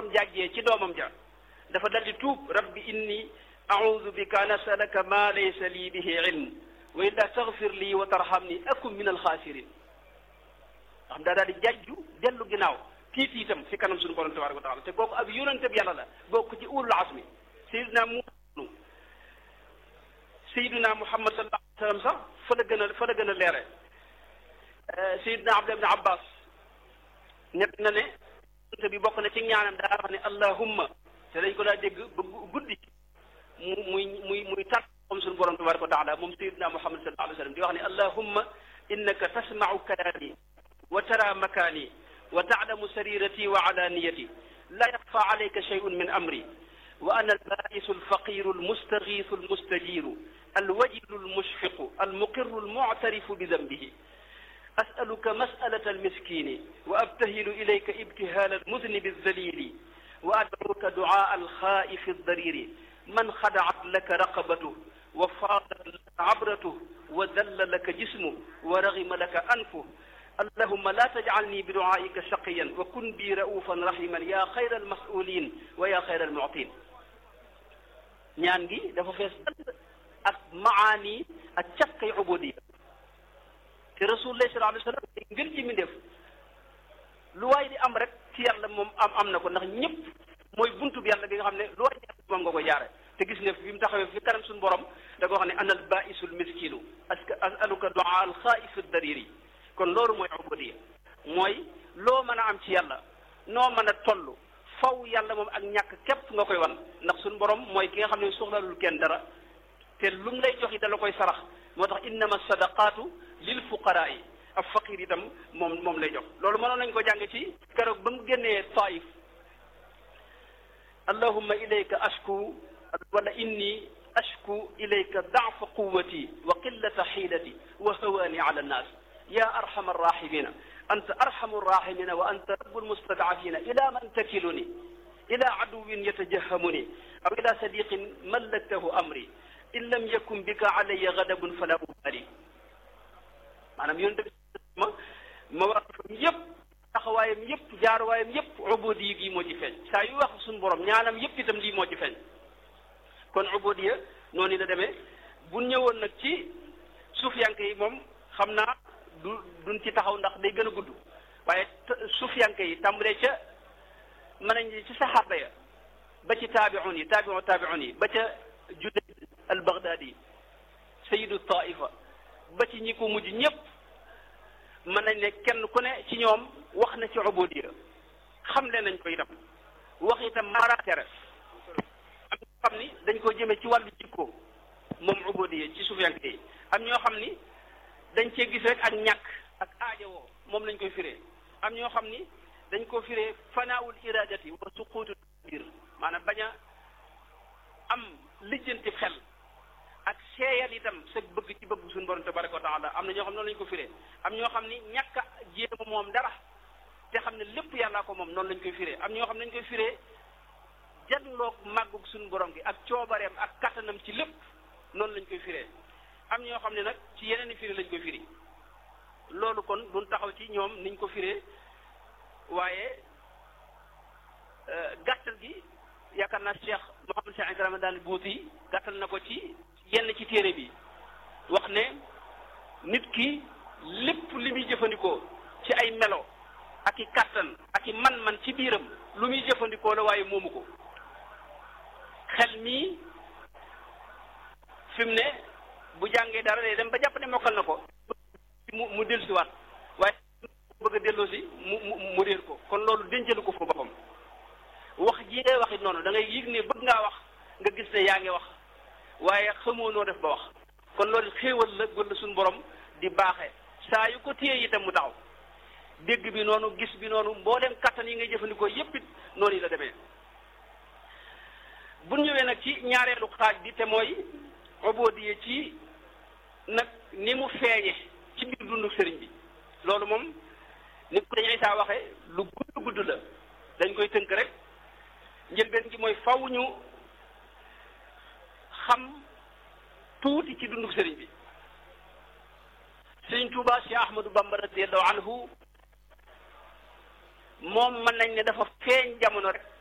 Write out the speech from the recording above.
borom jàggee ci doomam ja dafa daldi tuub rabbi inni audu bika an asalaka ma laysa lii bihi ilm wa illa taghfir lii wa tarhamni akun min alxaasirin xam daa daal di jajju dellu ginnaaw tiit itam fi kanam suñu borom tabaraka wa taala te kooku ab yonente bi yàlla la bokk ci ulul asmi sayidina mu sayidina muhammad sallallahu alayhi wa sallam sax fa la gën a fa la gën a leere sayidina abdullah ibn abbas ñett na ne yonente bi bokk na ci ñaanam daa wax ne allahumma te dañ ko daa dégg ba guddi mu muy muy muy tar comme suñu borom tabaraka wa taala moom sayidina muhammad sallallahu alayhi wa sallam di wax ne allahumma innaka tasma'u kalaami wa tara makaani wa taalamu sarirati wa alaniyati la yaxfa alayka shay'un min amri wa ana albaisu alfaqiru almustagiisu almustajiru alwajilu almushfiqu almuqiru almuctarifu bidambihi asaluka masalata almiskini wa abtahilu ilayka ibtihaala almudnibi alzalili wa adcuka ducaa alxaa'ifi aldariri man xadacat laka raqabatuh wa faadat laka cabratuh wa dalla laka jismuh wa ragima laka anfuh allahumma la tajcalni bi ducaa'ika shaqiyan wa kun bi ra'uufan rahiman yaa xayra almas'uulin wa yaa xayra almuctiin ñaan gi dafa fees dal ak maani ak cafkay ubudiya te rasulullah sallallahu alayhi wa sallam day ngën ji mi def lu waay di am rek ci yàlla moom am am na ko ndax ñëpp mooy buntu bi yàlla bi nga xam ne lu waay di am moom nga ko jaare te gis nga fi mu taxawee fi kanam suñu borom da ko wax ne ana al baisul miskinu aska asaluka duaa al xaaifi dariri kon loolu mooy ubudiya mooy loo mën a am ci yàlla noo mën a toll faw yàlla moom ak ñàkk képp nga koy wan ndax suñu borom mooy ki nga xam ne soxlalul kenn dara te lu mu lay jox yi dala koy sarax moo tax innama sadaqaatu lil fuqaraa yi ab faqir itam moom moom lay jox loolu mënoon nañ ko jàng ci keroog ba mu génnee taif allahumma ilayka ashku wala inni ashku ilayka daafa quwati wa qillata xiilati wa hawaani ala annaas ya arhama arrahimina anta arhamu arrahimina wa anta rabbu almustadafina ila man takiluni ila aduwin yatajahamuni aw ila sadiqin mallaktahu amri in lam yakun bika alayya gadabun fala ubali maanaam yonent bi ma ma wax yëpp taxawaayam yëpp jaaruwaayam yëpp ubudi gi moo ci feeñ saa yu wax suñu borom ñaanam yëpp itam lii moo ci feeñ kon ubudiya noonu la demee bu ñëwoon nag ci suufiyanke yi moom xam naa du duñ ci taxaw ndax day gën a gudd waaye suufiyanke yi tàmbalee ca mën nañ ci saxaaba ya ba ci taabiun yi taabiun taabiun yi ba ca Junayd al Baghdadi sayidu taifa ba ci ñi ko mujj ñëpp mën nañ ne kenn ku ne ci ñoom wax na ci ubudiya xam le nañ ko itam wax itam maratere am ñoo xam ni dañ ko jëmee ci wàllu jikko moom ubudiya ci suufiyanke yi am ñoo xam ni dañ cee gis rek ak ñàkk ak aajowoo moom lañ koy firee am ñoo xam ni dañ ko firee fanaawul iradati wa suquutu biir maanaam bañ a am lijjanti xel ak seeyal itam sa bëgg ci bëgg suñu borom tabaraka wa taala am na ñoo xam noonu lañ ko firee am ñoo xam ni ñàkk a jéema moom dara te xam ne lépp yàllaa ko moom noonu lañ koy firee am ñoo xam ne dañ koy firee janloog màggug suñu borom gi ak coobareem ak kattanam ci lépp noonu lañ koy firee am ñoo xam ne nag ci yeneen i firi lañ koy firi loolu kon duñ taxaw ci ñoom niñ ko firee waaye gàttal gi yaakaar naa Cheikh Mouhamed Cheikh Ibrahima daal buuti gàttal na ko ci yenn ci téere bi wax ne nit ki lépp li muy jëfandikoo ci ay melo ak i kàttan ak i man-man ci biiram lu muy jëfandikoo la waaye moomu ko xel mii fi mu ne bu jàngee dara day dem ba jàpp ne mokkal na ko mu mu dellusiwaat waaye bëgg a delloosi mu mu mu réer ko kon loolu dencalu ko fa boppam wax ji ngay wax it noonu da ngay yëg ne bëgg ngaa wax nga gis ne yaa ngi wax waaye xamoo noo def ba wax kon loolu xéewal la gën la suñu borom di baaxee saa yu ko téye itam mu taxaw dégg bi noonu gis bi noonu mboolem kattan yi ngay jëfandikoo yépp it noonu yi la demee bu ñëwee nag ci ñaareelu xaaj bi te mooy ubudiya ci nag ni mu feeñe ci biir dundu sëriñ bi loolu moom ni ko dañu Isaa waxee lu gudd gudd la dañ koy tënk rek njëlbeen gi mooy faw ñu xam tuuti ci dundu sëriñ bi sëriñ Tuuba Cheikh Ahmadou Bamba radiyallahu anhu moom mën nañ ne dafa feeñ jamono rek